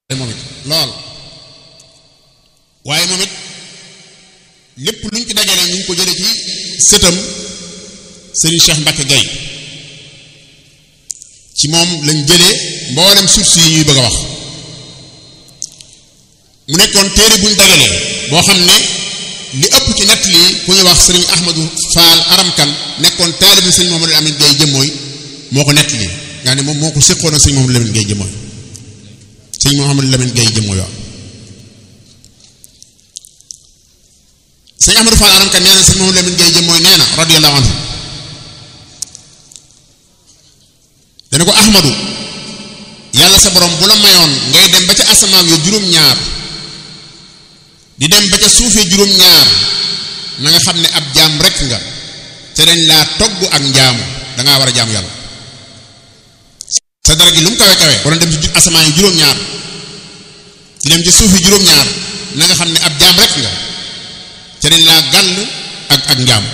moom it lool waaye moom it lépp luñ ci dajale ñu ngi ko jële ci sëtam Serigne Cheikh Mbacke Gaye ci moom lañ jëlee mboolem source yi ñuy bëgg a wax mu nekkoon téere buñ dajalee boo xam ne li ëpp ci nett lii ku ñuy wax Serigne Ahmadou Fall Aramkan nekkoon taalibe Serigne Mouhamadou Amine Gaye jëmmooy moo ko nett lii nga ne moom moo ko séqoon ak Serigne Mouhamadou Lamine Gaye jëmmooy Serigne Mouhamadou Lamine Gaye jëmmooy waaw sëñ Ahmadou Fall Aramkan nee na Serigne Mouhamadou Lamine Gaye jëmmooy nee na radiyallahu anhu dana ko ahmadu yàlla sa borom bu la mayoon ngay dem ba ca asamaan yo juróom-ñaar di dem ba ca suufee juróom-ñaar na nga xam ne ab jaam rekk nga te dañ laa togg ak njaamu dangaa war a jaamu yàlla sa dara gi lu mu kawe kawe wala dem ci asamaan yi juróom-ñaar di dem ci suufi juróom-ñaar na nga xam ne ab jaam rekk nga te dañ laa gàll ak ak njaamu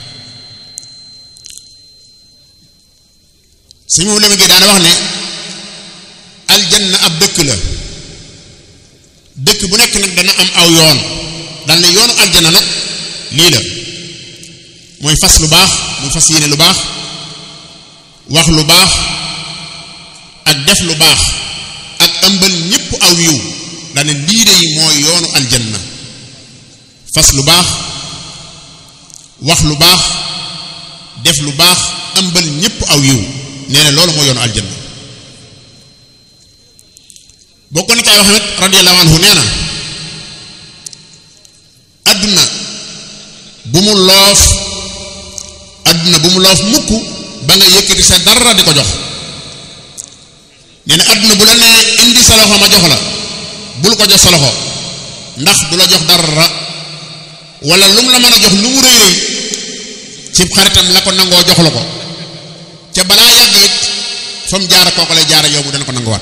sëñ moom la ma daana wax ne aljanna ab dëkk la dëkk bu nekk nag dana am aw yoon dal ne yoonu aljanna nag lii la mooy fas lu baax muy fas yéene lu baax wax lu baax ak def lu baax ak ëmbal ñépp aw yiw dana lii de mooy yoonu aljanna fas lu baax wax lu baax def lu baax ëmbal ñépp aw yiw nee na loolu mooy yoonu aljanna bokk na ci ay waxamit radiyallahu anhu nee na adduna bu mu loof adduna bu mu loof mukk ba nga yëkkati sa dara di ko jox nee na adduna bu la nee indi sa loxo ma jox la bul ko jox sa loxo ndax du la jox dara wala lu mu la mën a jox lu mu rëy rëy ci xaritam la ko nangoo jox la ko ca balaa yàgg it fa mu jaara kooku lay jaara yow mu dana ko nanguwaat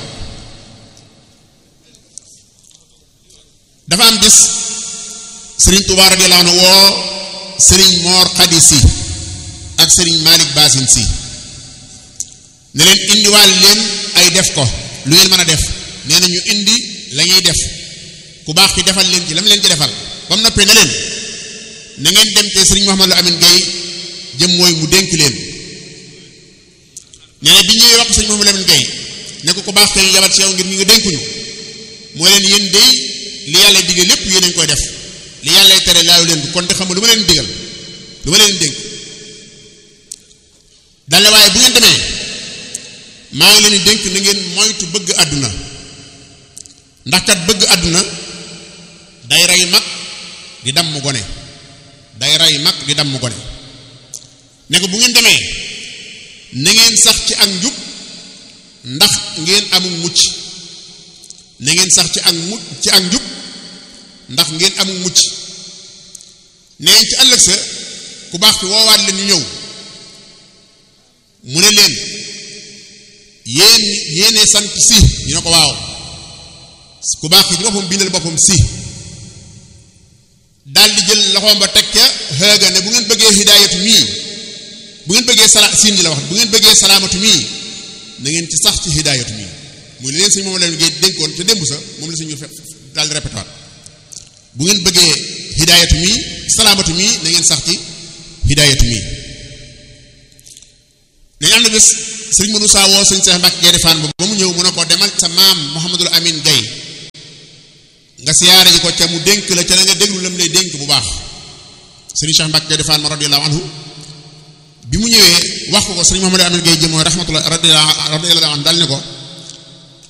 dafa am bis sëriñ Tuubaa radiyallaahu anhu woo sëriñ Moor Xadi si ak sëriñ Malick Basin si ne leen indiwaal leen ay def ko lu ngeen mën a def nee na ñu indi la ñuy def ku baax ki defal leen ci la mu leen ci defal ba mu noppee ne leen na ngeen dem te sëriñ Mouhamadou Amine Gaye jëm mooy mu dénk leen nee na bi ñuy wax sëñ Mouhamadou Lamine Gaye ne ko ko baax te yabal ci yow ngir ñu ngi dénkuñu moo leen yéen dey li yàlla digal lépp yéen a ngi koy def li yàlla tere laalu leen ko kon te xam lu ma leen digal lu ma leen dénk dale waaye bu ngeen demee maa ngi leen di dénk na ngeen moytu bëgg àdduna ndax kat bëgg àdduna day rey mag di damm gone day rey mag di damm gone ne ko bu ngeen demee na ngeen sax ci ak njub ndax ngeen amul mucc na ngeen sax ci ak mucc ci ak njub ndax ngeen amul mucc neen ci ëllëg sa ku baax ki woowaat leen ñu ñëw mu ne leen yéen yéene sant si ñu ne ko waaw ku baax ki ci boppam bindal boppam si daal di jël loxoom ba teg ca xëga ne bu ngeen bëggee hidaayatu mii bu ngeen bëggee sala siin ji la wax bu ngeen bëggee salaamatu mii na ngeen ci sax ci hidaayatu mii muy leen sëñ moom la ngay dénkoon te démb sa moom la suñu daal di répété waat bu ngeen bëggee hidaayatu mii salaamatu mii na ngeen sax ci hidaayatu mii dañu am na bés sëriñ mënu saa woo sëñ Seex Mbàkke Gaynde Fatma ba mu ñëw mu ne ko demal sa maam Mouhamadul Amin Gaye nga siyaare ji ko ca mu dénk la ca na nga déglu lam lay dénk bu baax sëriñ Seex Mbàkke Gaynde Fatma radiyallahu anhu bi mu ñëwee wax ko ko sëriñ Mouhamadou Amine Gaye jëmoo rahmatullah radiyallahu anhu dal ne ko